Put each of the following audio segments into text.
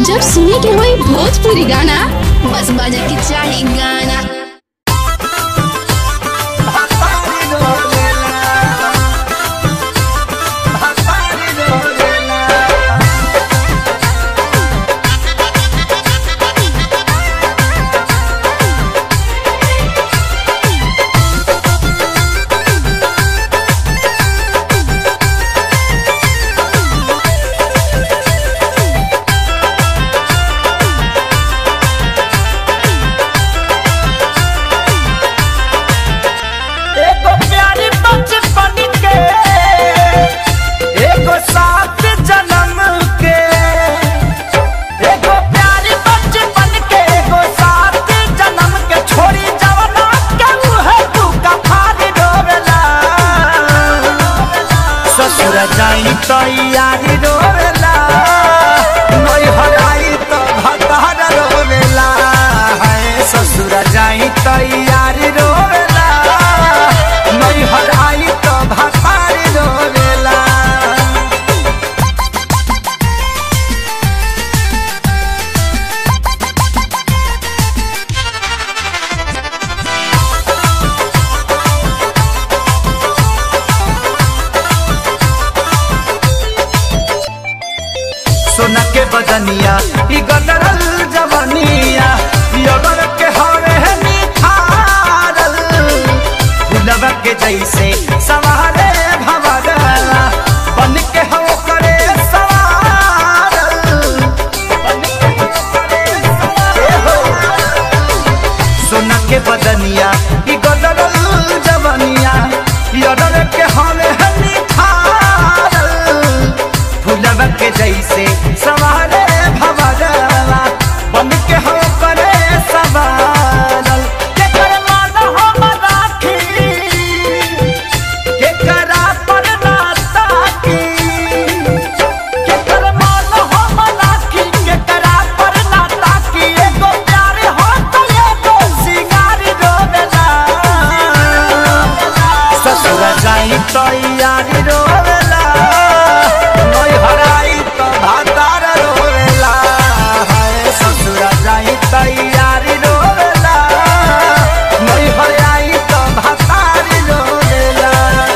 जब सुने के होई भोजपुरी गाना बस बजे के चाही गाना एगो प्यारी बचपन के एगो सात जन्म के एगो प्यारी बचपन के एगो सात जन्म के छोड़ी जवना के मुहे तू कफारी डोबेला ससुर जाई तो यारी डोबेला नई हराई तो भतार रोवेला है ससुर जाई तो यारी रोवेला नई हराई तो भतार रोवेला सोना के बदनिया ई गदरल जवनिया यगर के हवे निखारल फुलवा के जैसे सवारे भवरला बन के हो करे सवारल बन के हो करे सवारल सोना के बदनिया ई गदरल जवनिया यगर के हवे निखारल फुलवा के जैसे सवारे भवरवा बन के हो करे सवारल के कर मान हम राखी के करा पर ना ताकी के कर मान हम राखी के करा पर ना ताकी एगो प्यार हो तो एगो सिंगार रोवेला ससुर जाई तो यारी रोवेला नई हराई तो भातार रोवेला हाय ससुर जाई तो यारी रोवेला नई हराई तो भातार रोवेला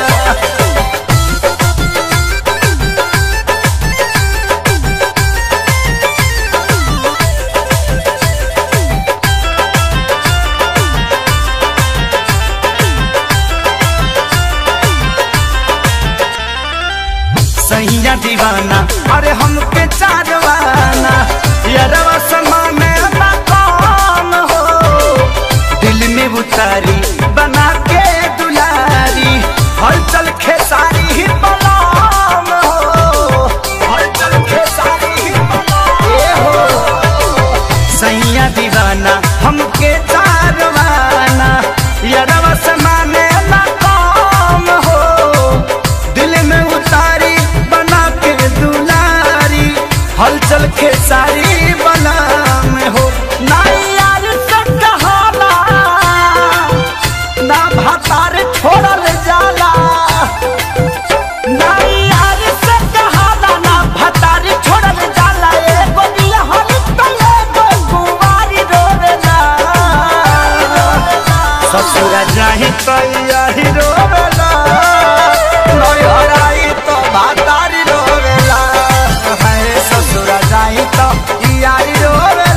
सैया दीवाना अरे हमके चारवाना यारवा समा में ना कौन हो दिल में उतारी बना के दुलारी हलचल खेसारी ही बलाम हो हलचल खेसारी ही बलाम ए हो सैया दीवाना हमके चारवाना यारवा समा में ना कौन हो दिल में उतारी बना के दुलारी हलचल के सारी बना में हो ना यार से कहाला ना भातार छोड़ल जाला ना यार से कहाला ना भातार छोड़ल जाला एगो दिया हल तो एगो कुंवारी रोवेला ससुर जाहि तो यही रोवेला नई हराई तो भातारी रोवेला है ससुर जाहि तो यारी रोवेला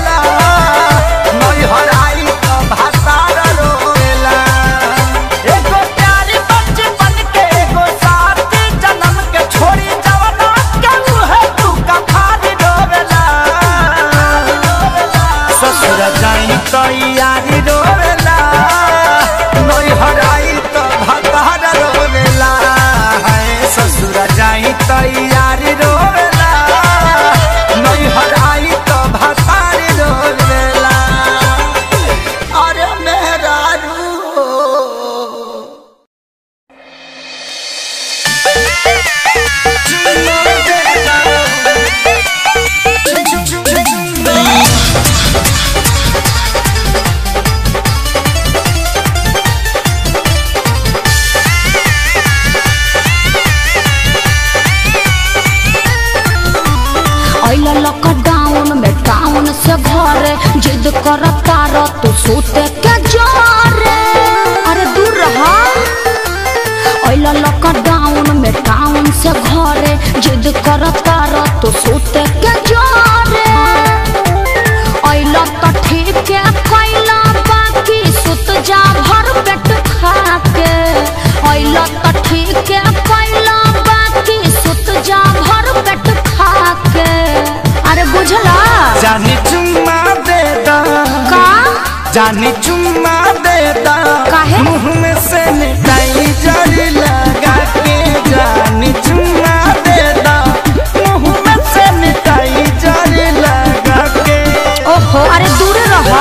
जिद करता र तू सोते के जोरे अरे दूर रहा ओइला लॉकडाउन में टाउन से घरे जिद करता र तू सोते के जोरे ओइला तो ठीक है कैला बाकी सुत जा भर पेट खा के ओइला तो ठीक है कैला बाकी सुत जा भर पेट खा के अरे बुझला जानी चुम्मा दे दा का जानी चुम्मा दे दा काहे? मुंह में से निकाई जड़ी लगा के जानी चुम्मा दे दा मुंह में से निकाई जड़ी लगा के ओहो अरे दूर रहा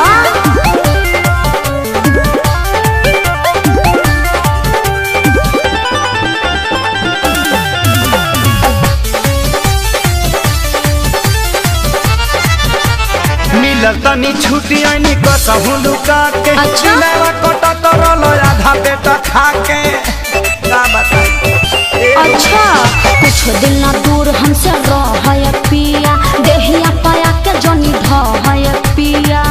मिलल तनी छुट्टी आनी कसहु लुका के अच्छा? दिलवा कटत रहलो आधा पेटा खा के का बताई अच्छा कुछ दिन ना दूर हमसे रह पिया देहिया पाया के जनी ढह पिया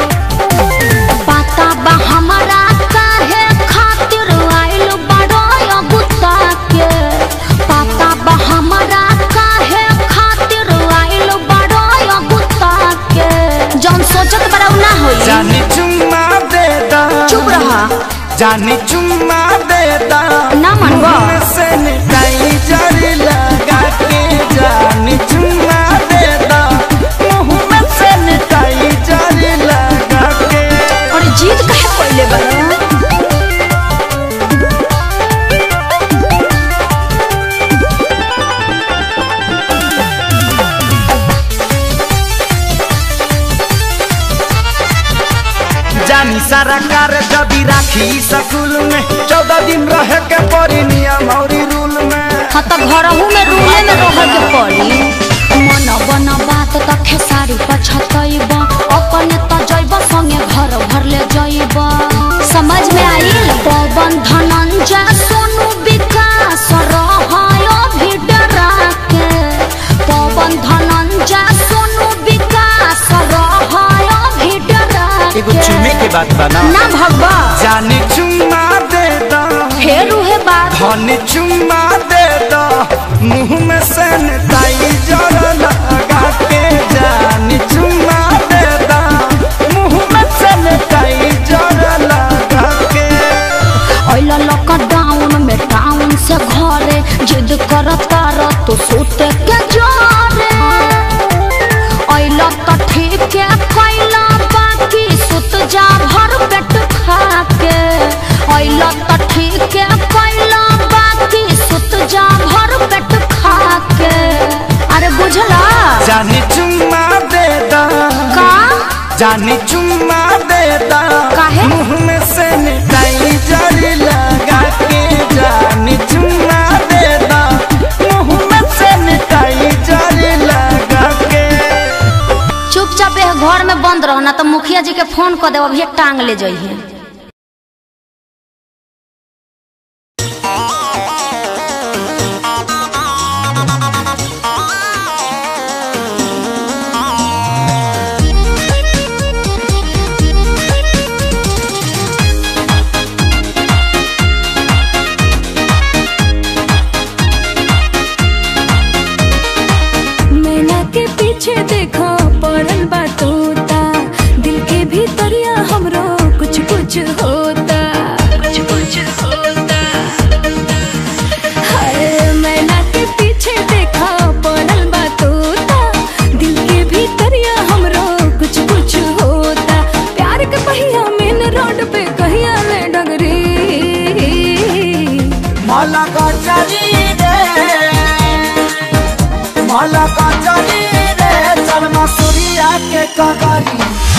पता बा हमारा काहे खातिर आइल बड़ो गुत्ता के पता बा हमारा काहे खातिर आइल बड़ो गुत्ता के जौन सोचत बड़ा उ ना होई जानी चुम्मा दे दा चुप रहा जानी चुम्मा दे दा ना मनवा। मुंह में से निकाई जड़ी लगा के जानी चुम्मा दे दा मुंह में से निकाई जड़ी लगा के और जीत काहे पहले बड़ा जानी सारा कार जदी राखी स्कूल में चौदह दिन रहे के पड़ी नियम और रूल में हाँ तो घरहू में रूले में रह के पड़ी मन बन बात त खेसारी पछतैब अपन त जैब संगे घर भर ले जैब समझ में आइल पवन धनंजय सोनू विकास रहयो भी डरा के पवन धनंजय सोनू विकास रहयो भी डरा एगो चुमे के बात बना ना भगवा जानी चुम्मा दे दा फेर उहे बात धनी चुम्मा दे दा मुंह में सैनिटाइजर लगा के जानी चुम्मा दे दा मुंह में सैनिटाइजर लगा के ओइला लॉकडाउन में टाउन से घरे जिद करता र तो सोते के जोरे ओइला तो ठीक है कैला बाकी सुत जा भर पेट खा के ओइला तो ठीक है कैला बाकी सुत जा भर पेट खा के अरे बुझला जानी चुम्मा दे दा का जानी चुम्मा दे दा काहे? मुंह में सैनिटाइजर लगा के जानी चुम्मा दे दा मुंह में सैनिटाइजर लगा के चुपचाप यह घर में बंद रहो ना तो मुखिया जी के फोन कर देव अभी टांग ले जाइए मैना के पीछे देखो पड़ल बा तोता दिल के भीतरिया हमरो कुछ कुछ होता कुछ कुछ होता हाय मैना के पीछे देखो पड़ल बा तोता दिल के भीतरिया हमरो कुछ कुछ होता प्यार के पहिया मेन रोड पे कहिया ले डगरी माला का चली रे माला का चली रे चल मसूरिया के कगरी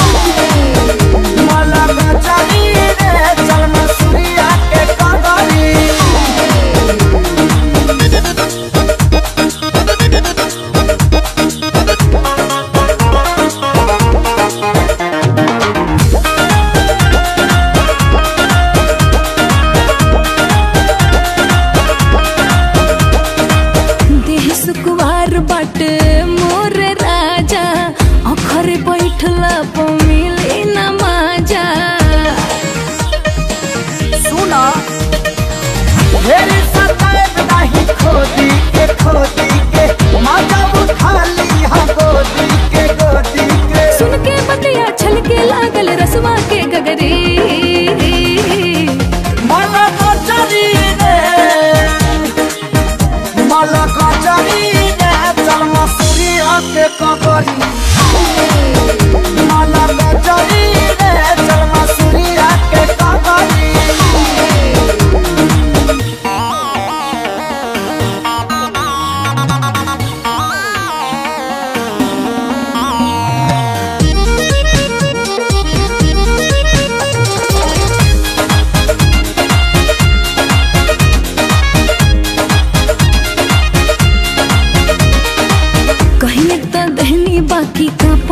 माला का चली रे चल मसूरिया के कगरी देह सुकुवार बाटे मोर राजा अखर बैठला प मिले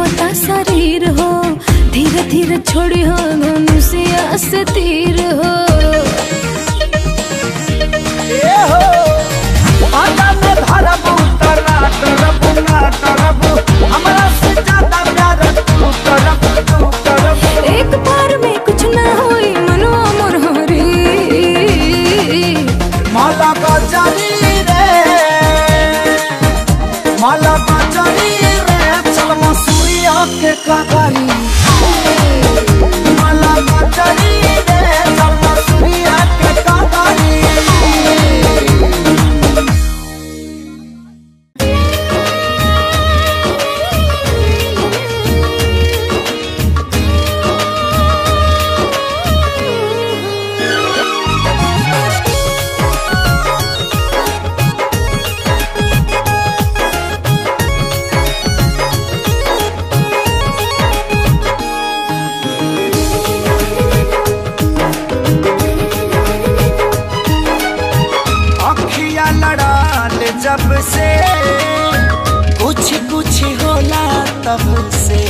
कांपता शरीर हो धीरे धीरे छोड़ी हो धनुषिया से तीर हो ए हो आजा में धरबू तरा करबू ना करबू हमरा से ज्यादा प्यार तू करबू तू करबू एक बार में कुछ ना होई मनवा मोर हरी माला गजरी रे माला गजरी रे चल मसूरिया के कगरी माला गजरी रे चल मसूरिया के कगरी अखिया लड़ाल जब से कुछ कुछ होला तब से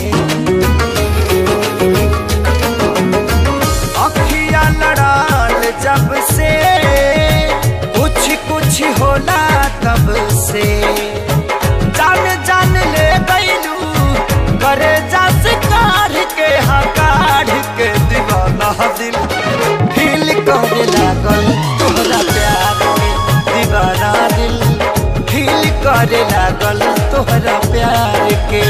अखिया लड़ाल जब से कुछ कुछ होला तब से जान जान ले गईलू करे जस कार के हकार के दीवाना दिल फील करे लागल तोहरा प्यार के दीवाना दिल फील करे लागल तोहरा प्यार के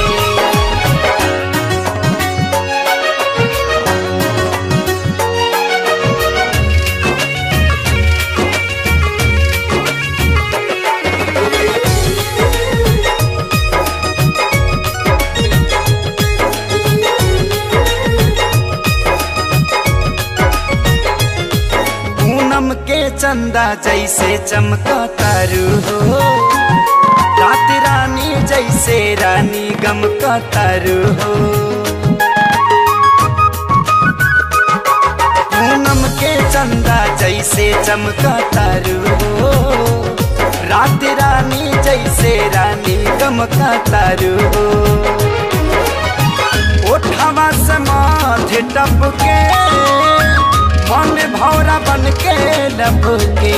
पूनम के चंदा जैसे चमका तारू हो रात रानी जैसे रानी गम का तारू हो पूनम के चंदा जैसे चमका तारू हो रात रानी जैसे रानी गम का तारू हो ओठवा से माथे टपके मन भौरा बन के लपके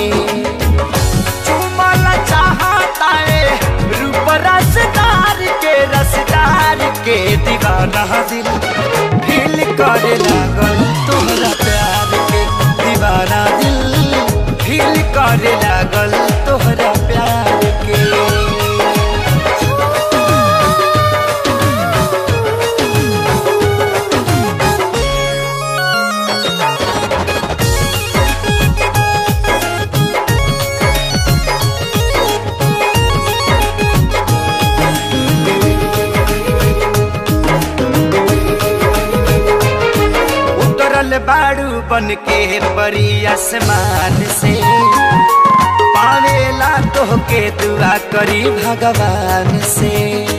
चुमल चाहता है रूप रसदार के रसदार के दीवाना दिल फील करे लागल तोहरा प्यार के दीवाना दिल फील करे लागल तोहरा प्यार के उतरल बाड़ू बन के परी आसमान से पावेला तोहके दुआ करी भगवान से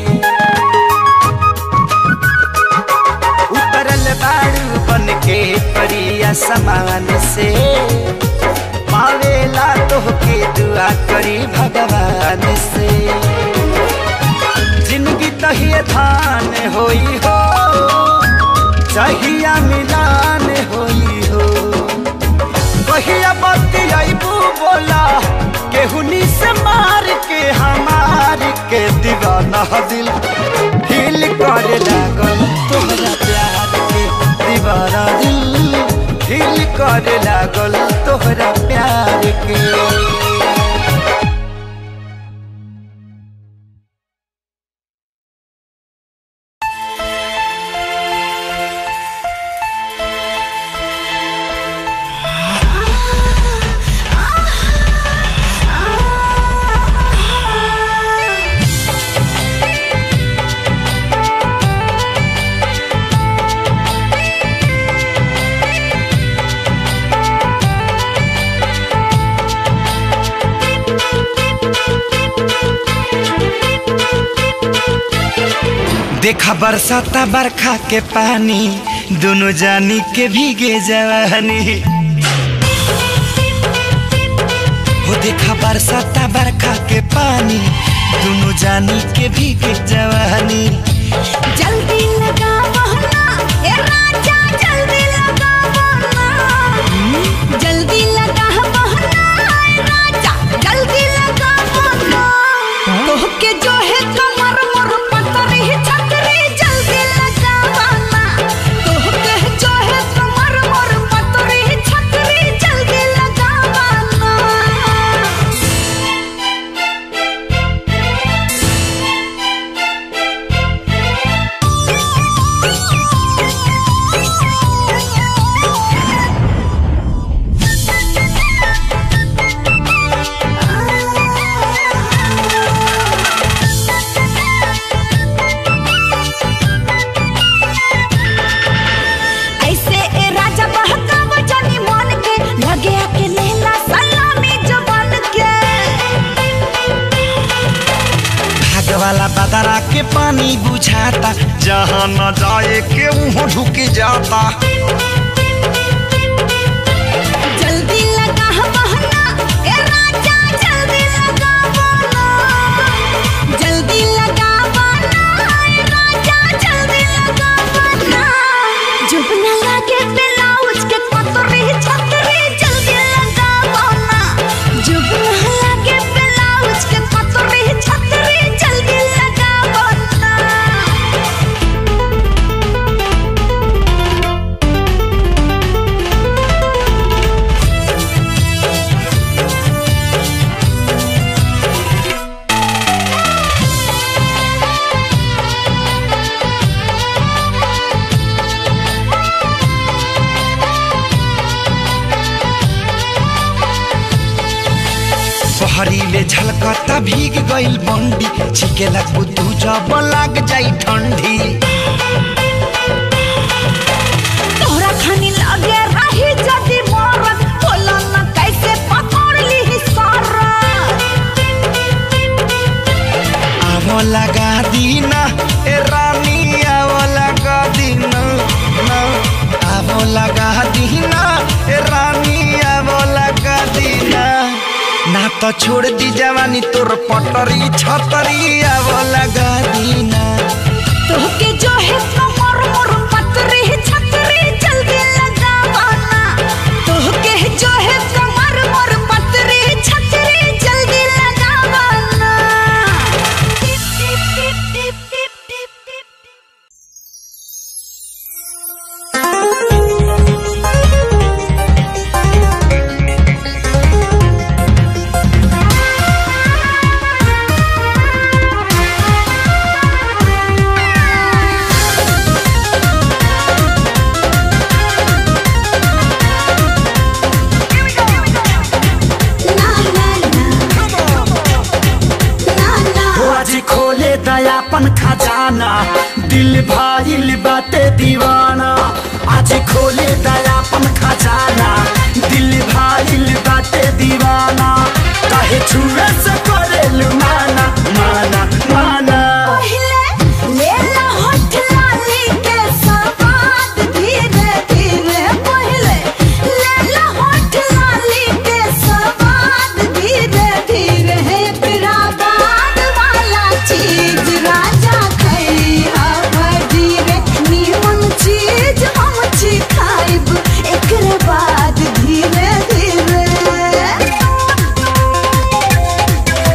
उतरल बाड़ू बन के परी आसमान से पावेला तोहके दुआ करी भगवान से जिंदगी तहिए धान होई हो चाहिया मिलान होई हो कहिया बत्ती आईबू बोला केहुनी से मार के हमार के दीवाना दिल फील करे लागल तोहरा प्यार के दीवाना दिल फील करे लागल तोहरा प्यार के देखा बरसाता बरखा के पानी दोनों जानी के भीगे जवानी हो देखा बरसाता बरखा के पानी दोनों जानी के भीगे जवानी जल्दी लगा बहना ए राजा जल्दी लगा बहना जल्दी लगा बहना ए राजा जल्दी लगा बहना तोहके जो है कमर मोर पतरी छतरी जल्दी लगा बहना तोहके जो है कमर मोर पतरी छतरी जल्दी लगा बहना ऐसे ए राजा बहकाव जानी मन के लगे आके लेला सलामी जवान के भाग वाला बदरा के पानी बुझाता जहाँ न जाए के मुँह ढुक जाता जल्दी लगा बहना ए राजा जल्दी लगा बहना जल्दी लगा बहना ए राजा जल्दी लगा बहना जब न लगे ब्लाउज के पतरी छतरी जल्दी लगा बहना जब न लगे ब्लाउज के पतरी छतरी जल्दी लगा बहना पहरीले झलकता भीग गइल बंडी छिकेला कुतू जब लाग जाई ठंडी तोहरा खानी लगे रही जदी मरत बोला न कैसे पकड़ ली सारा आवो लगा दीना ए रानी आवो लगा दीना ना आवो लगा दीना ए रानी आवो लगा दीना ना तो छोड़ दी जवानी तोर पटरी छतरी आवो लगा दीना तोहके जो है कमर मोर पतरी छतरी जल्दी लगा बना तोहके जो है कमर मोर पतरी छतरी जल्दी लगा बना टिप टिप टिप टिप टिप टिप टिप हो आज खोले दयापन खजाना दिल भाईल बाटे दीवाना आज खोले दयापन खजाना दिल भाईल बाटे दीवाना काहे छुए से करे माना माना माना पहिले लेला होठ लाली के सवाद धीरे धीरे पहिले लेला होठ लाली के सवाद धीरे धीरे है पिरा बाद वाला चीज राजा खैहा धीरे नीमन चीज हम छी खाइब एकरे बाद धीरे धीरे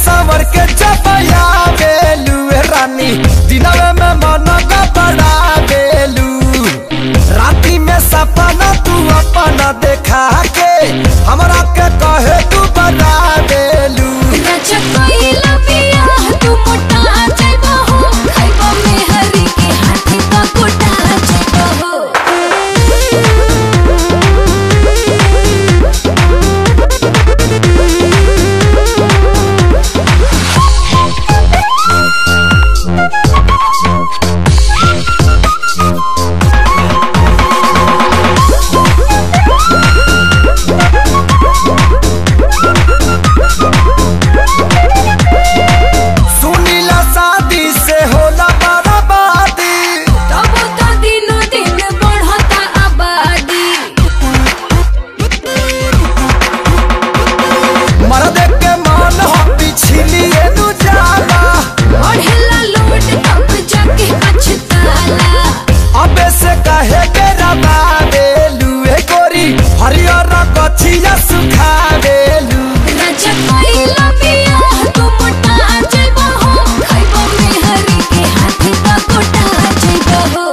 सवर के चपया बेलू ए रानी दिनवे में मन बड़ा बेलू राती में सपना तू अपना देखा के हमरा के कहे तू बना बेलू राजा कोइला पिया तू मोटा जाइबो हो खाइबो में हरी के हाथी का कोटा जाइबो हो सुनीला शादी से होला बर्बादी तब तो दिनो दिन बढ़ता आबादी मर्द के मन हो पिछलिए नु जाला बढ़ेला लोट तब जाके पछताला अबे से कहे के रबा बेलू ए गोरी हरियर कछिया सुखा बेलू राजा कोइला पिया तू मोटा जाइबो हो खाइबो में हरी के हाथी का कोटा जाइबो हो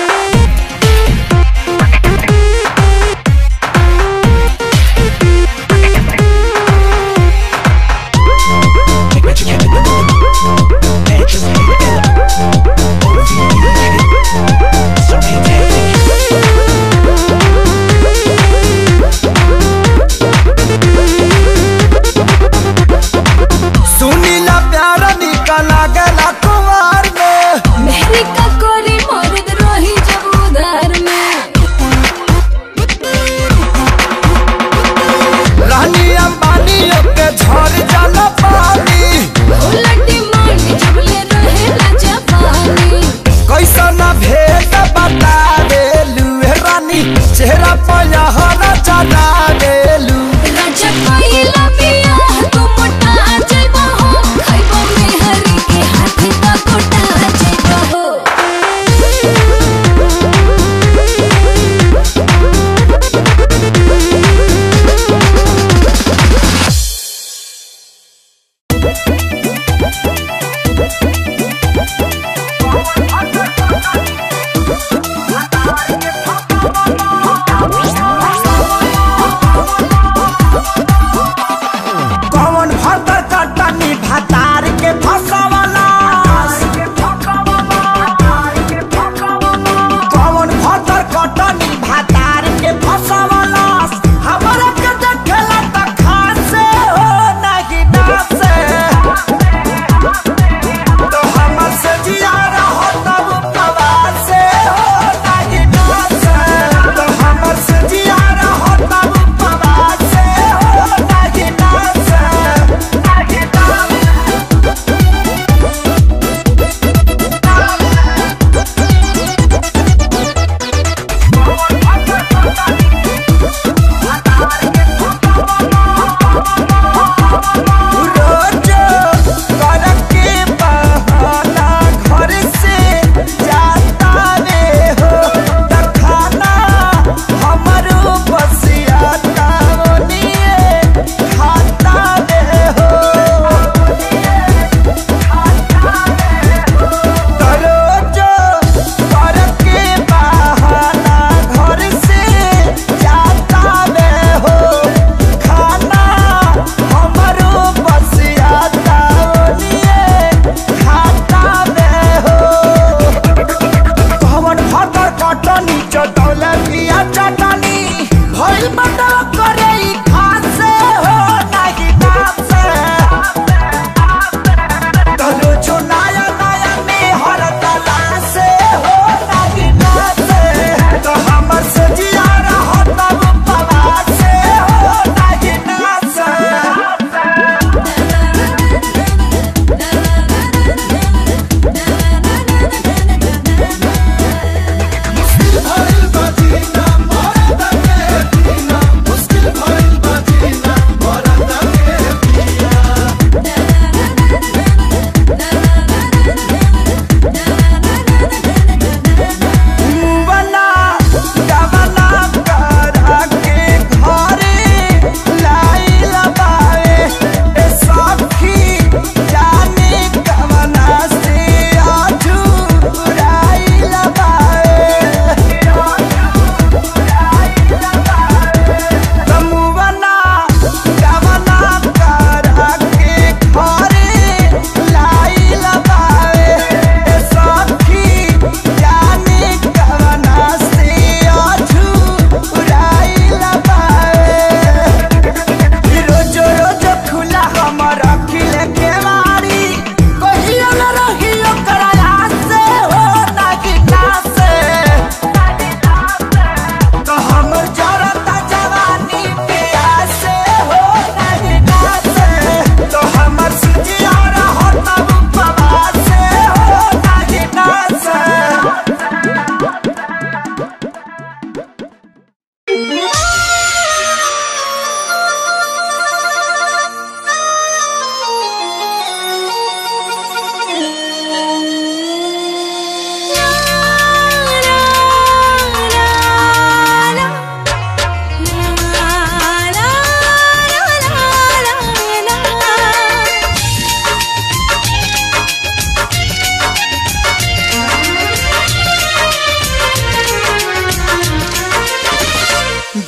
सुनीला प्यार निकल गला कुमार में मेहरी का कोरी मर्द रही जब उधार में रानी अंबानी के झड़ जाला पानी उलटी मांग जब ले रहेला जापानी कैसन भेद बता बेलू ए रानी चेहरा पर हरा चला बेलू राजा कोइला पिया तू मोटा जाइबो हो खाइबो में हरी के हाथी का कोटा जाइबो हो कौन भतर कटनी भतार के फसवला कौन भतर कटनी भतार के फसवला हमरा के देखेला त खासे हो नाही डासे तो हमर से जिया रहो तब पवासे हो नाही डासे तो हमर से जिया रहो तब पवासे हो नाही डासे नाही डासे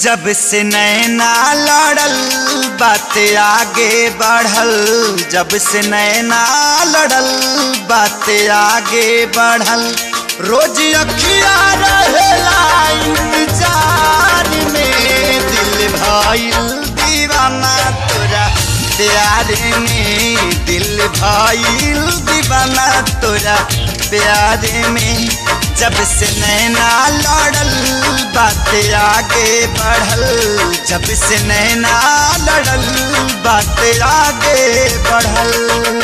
जब से नैना लड़ल बात आगे बढ़ल जब से नैना लड़ल बात आगे बढ़ल रोज अखिया रहेला इंतजार में दिल भइल दीवाना तोरा प्यार में दिल भइल दीवाना तोरा प्यार में जब से नैना लड़ल बात आगे बढ़ल जब से नैना लड़ल बात आगे बढ़ल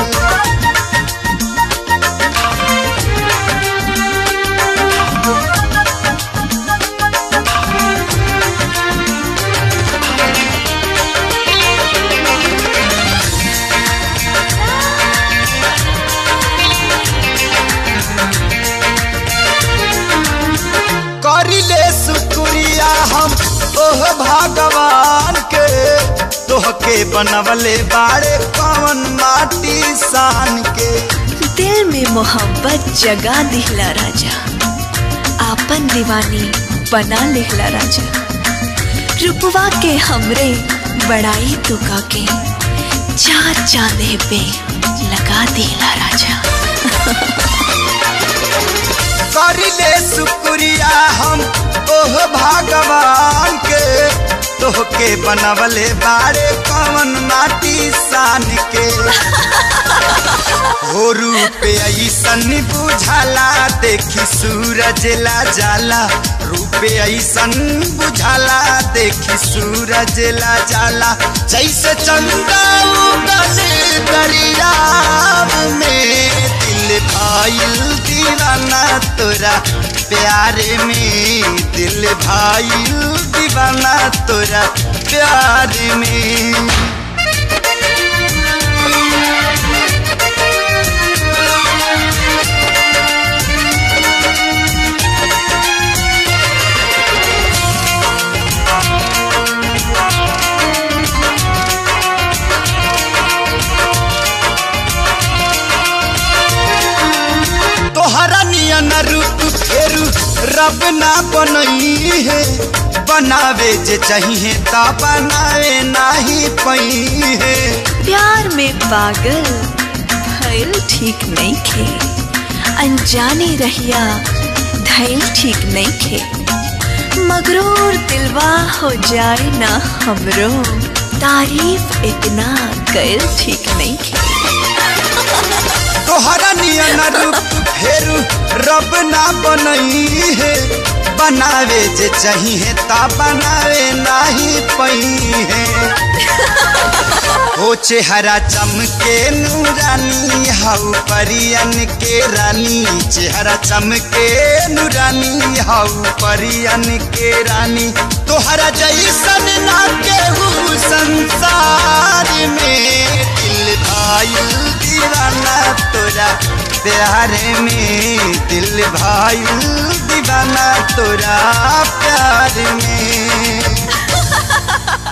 करिले शुक्रिया हम ओह भगवान के तोहके बनवले बाड़े कवन माटी सान के दिल में मोहब्बत जगा दिहला राजा आपन दीवानी बना लिहला राजा रुपवा के हमरे बड़ाई तो के चार चांदे पे लगा दिला राजा करिले शुक्रिया हम ओह भगवान के तोहके बनवले बाड़े कवन माटी सान के हो रूप ऐसन बुझाला देखी सूरज ला जाला रूप ऐसन बुझाला देखी सूरज ला जाला जैसे चंदा उगल दरियाव में दिल भाईल दीवाना तोरा प्यार में दिल भाईल दीवाना तोरा प्यार में तोहरा नियन रूप फेरू रब ना बनई है बनावे जे चाहिए ता बनावे नाही पई है प्यार में पागल भइल ठीक नहीं खे अनजाने रहिया धैल ठीक नहीं खे मगरूर दिलवा हो जाए ना हमरो तारीफ इतना कैल ठीक नहीं खे तोहरा नियन रूप फेरू रब ना बनई है बनावे जे चाहिए ता बनावे नाही पई है हो चेहरा चमके नूरानी हाउ परियन के रानी चेहरा चमके नूरानी हाउ परियन के रानी तोहरा जैसन ना केहू संसार में दिल भाईल दीवाना तोरा प्यार में दिल भाईल दीवाना तोरा प्यार में